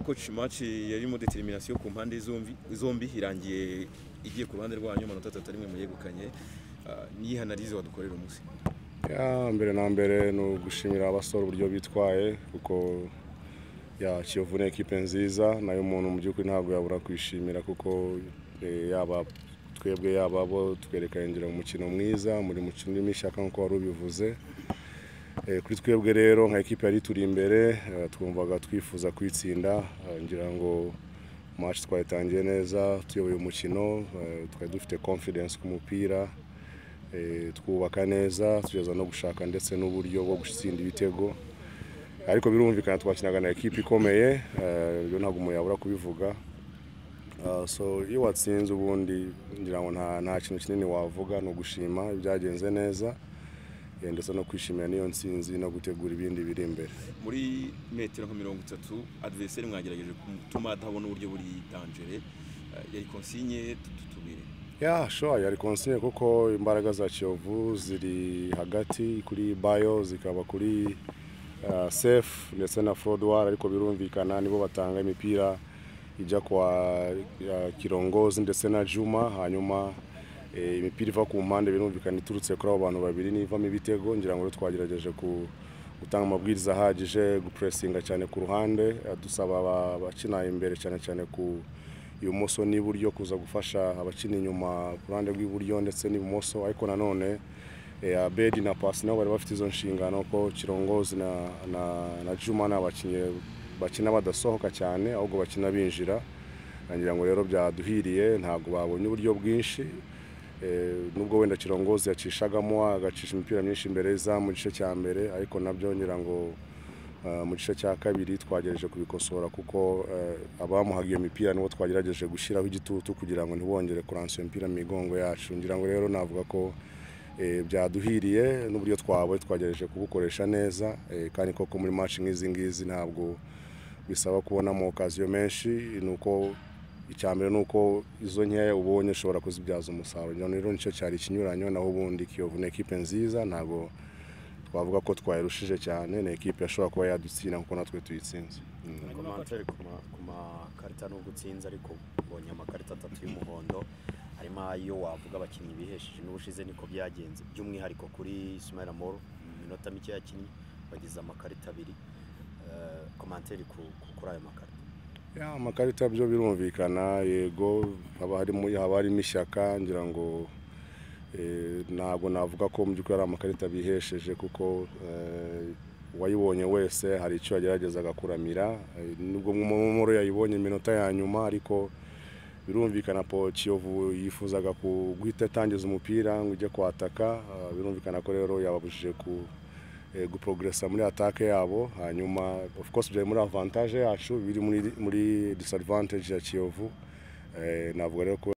coach match yarimo determination ku mpande zombi zombi irangiye igiye ku ruhande rwanyu amanota atatu arimwe muyegukanye niyihe analyse wadukorera umunsi Ya, mbere na mbere ni ugushimira abasore uburyo bitwaye kuko ya Kiyovu ni ekipe nziza nayo umuntu mu by'ukuri ntabwo yabura kwishimira kuko eh, yaba twebwe yaba bo twerekanye ngira umukino mwiza muri mukino w'ishyaka nk'uko wari ubivuze Eh, kuri twebwe rero nka ekipe yari turi imbere eh, twumvaga twifuza kwitsinda eh, ngira ngo match twayitangiye neza tuyoboye umukino eh, twari dufite confidence ku mupira Eh, twubaka neza tugeza no gushaka ndetse n'uburyo bwo gutsinda ibitego ariko birumvikana twakinaga na ekipe ikomeye eh, ibyo ntabwo umuntu yabura kubivuga Ah, so iyo watsinze ubundi ngira ngo nta nta kintu kinini wavuga ni ugushima ibyagenze neza eh, ndetse no kwishimira n'iyo nsinzi no gutegura ibindi biri imbere muri metero nka mirongo itatu adversaire mwagerageje gutuma atabona uburyo buri danger eh, yari consigne tutubire ya sure yari konsiye kuko imbaraga za kiyovu ziri hagati kuri bayo zikaba kuri uh, safe ndetse na forodwari ariko birumvikana nibo batanga imipira ijya kwa uh, kirongozi ndetse na juma hanyuma eh, imipira iva ku mpande birumvikana iturutse kuri abo bantu babiri n'ivamo ibitego ngira ngo rero twagerageje ku gutanga amabwiriza ahagije gupuresinga cyane ku ruhande eh, dusaba aba- abakina imbere cyane cyane ku ibumoso n'iburyo kuza gufasha abakina inyuma ku ruhande rw'iburyo ndetse n'ibumoso ariko nanone eh, abedi na pasi nabo bari bafite izo nshingano ko kirongozi na, na, na juma ni abakinnyi bakina badasohoka cyane ahubwo bakina binjira ngira ngo rero byaduhiriye ntabwo babonye uburyo bwinshi Eh, nubwo wenda kirongozi yacishagamo agacisha imipira myinshi imbere y'izamu mu gice cya mbere ariko nabyo ngira ngo Uh, mu gice cya kabiri twagerageje kubikosora kuko uh, abamuhaga iyo mipira nibo twagerageje gushyiraho igitutu kugira ngo ntibongere kuransa iyo mipira mu migongo yacu ngira ngo rero navuga ko eh, byaduhiriye n'uburyo twawe twagerageje kubukoresha neza eh, kandi koko muri match nk'izi ngizi ntabwo bisaba kubonamo okaziyo menshi ni uko icya mbere ni uko izo nkeya ubonye ushobora kuzibyaza umusaruro ngira ngo rero nicyo cyari ikinyuranyo naho ubundi kiyovu ni ekipe nziza ntabwo twavuga ko twayirushije cyane ni ekipe yashobora kuba yadutsinda kuko natwe tuyitsinze Mm. komantere ku ma- ku makarita nubwo utsinze ariko ubonye amakarita atatu y'umuhondo harimo ayo wavuga abakinnyi bihesheje n'ubushize niko byagenze by'umwihariko kuri Ismail Amor mu minota mike yakinnye bagize amakarita abiri Eh, komantere ku- ku- kuri ayo makarita Ya, amakarita byo birumvikana yego haba harimo haba harimo ishyaka ngira ngo eh, ntabwo navuga ko mu by'ukuri ari amakarita bihesheje kuko eh, uwayibonye wese hari icyo yageragezaga kuramira eh, nubwo Mumoro yayibonye iminota ya nyuma ariko birumvikana po Kiyovu yifuzaga ku- guhita atangiza umupira ngo ujye kwataka ah, birumvikana ko rero yababujije ku eh, guprogresa muri atake yabo hanyuma of course byari muri avantage yacu biri muri, muri disadvantage ya Kiyovu eh, navuga rero ko